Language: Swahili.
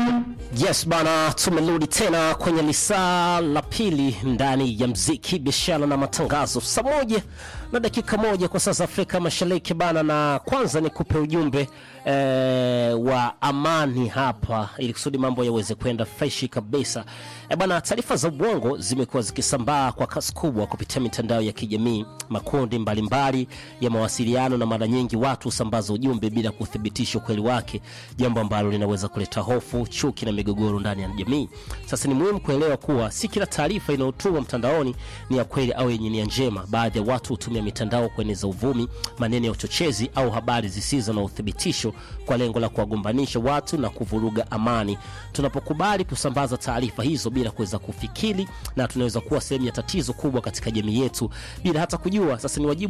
Yes bana, tumerudi tena kwenye lisaa la pili ndani ya mziki, biashara na matangazo, saa moja na dakika moja kwa sasa Afrika Mashariki bana, na kwanza nikupe ujumbe eh, wa amani hapa, ili kusudi mambo yaweze kwenda freshi kabisa. Eh bana, taarifa za uongo zimekuwa zikisambaa kwa kasi kubwa kupitia mitandao ya kijamii, makundi mbalimbali ya mawasiliano, na mara nyingi watu husambaza ujumbe bila kuthibitisha ukweli wake, jambo ambalo linaweza kuleta hofu, chuki na migogoro ndani ya jamii. Sasa ni muhimu kuelewa kuwa si kila taarifa inayotumwa mtandaoni ni ya kweli au yenye nia njema. Baadhi ya watu hutumia mitandao kueneza uvumi, maneno ya uchochezi au habari zisizo na uthibitisho kwa lengo la kuwagombanisha watu na kuvuruga amani. Tunapokubali kusambaza taarifa hizo bila kuweza kufikiri, na tunaweza kuwa sehemu ya tatizo kubwa katika jamii yetu bila hata kujua. Sasa ni wajibu